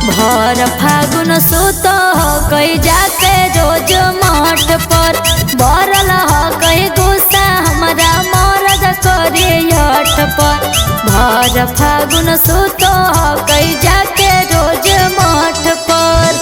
भर फागुन सुत हो कई जाके रोज मठ पर बरल हो कई गुस्सा हमारा मरद करे हट पर भर फागुन सुत हो कई जाके रोज मठ पर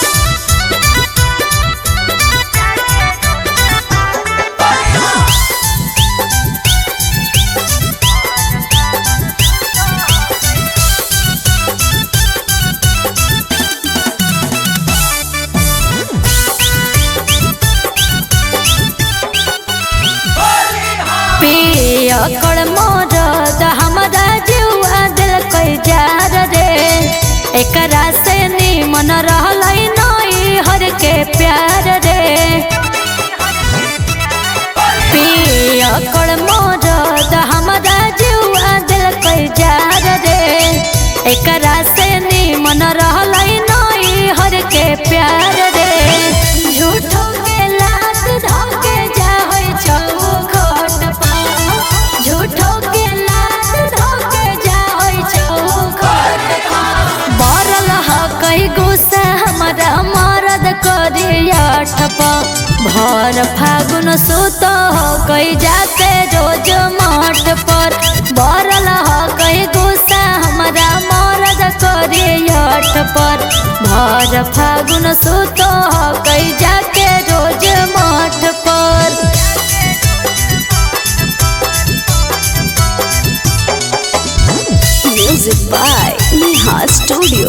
पियकड़ मरद हमरा जुआ दिल कई जार रे एकरा से निमन रहल नई हर के प्यार रे पियकड़ मरद हमरा जुआ दिल कई जार रे एकरा से निमन रहल नई हर के प्यार रे झूठो के लात धके जा होई चौखट पर झूठो के लात धके जा होई चौखट पर बरल ह कई गुस्सा हमारा मरद करी अठ भर फागुन सुत हो कई जाते रोज मठ पर बरल ह कई गुस्सा हमारा मरद करी अठ पर भर फागुन सुत हो कई जाके रोज मठ पर Music by Neha Studio.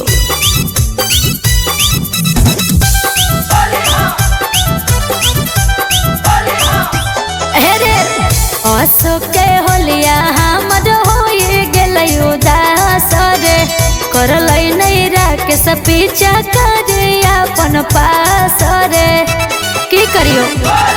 हेरे अशोके होलिया हमर होई गेलै उदास रे करलै नै राकेश पीछा करे अपन पास रे की करियो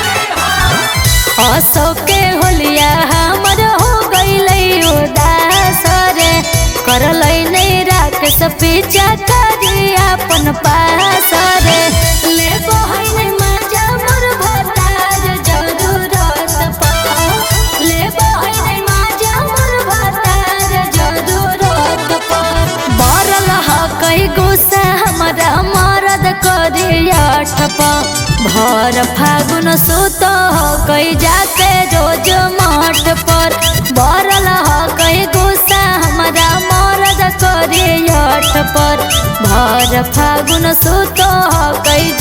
अशोके होलिया हमर हो गइलै उदास रे करलै नै राकेश पीछा करे अपन पास रे लेबो है नै मजा मोर भतार जरूरत पर लेबो है नै मजा मोर भतार जरूरत पर बरल ह कई गुस्सा हमारा मरद करी अठ भर फागुन सुत हो कई जाके रोज मठ पर बरल ह कई गुस्सा हमारा मरद करी अठ पर भर फागुन सुत हो कई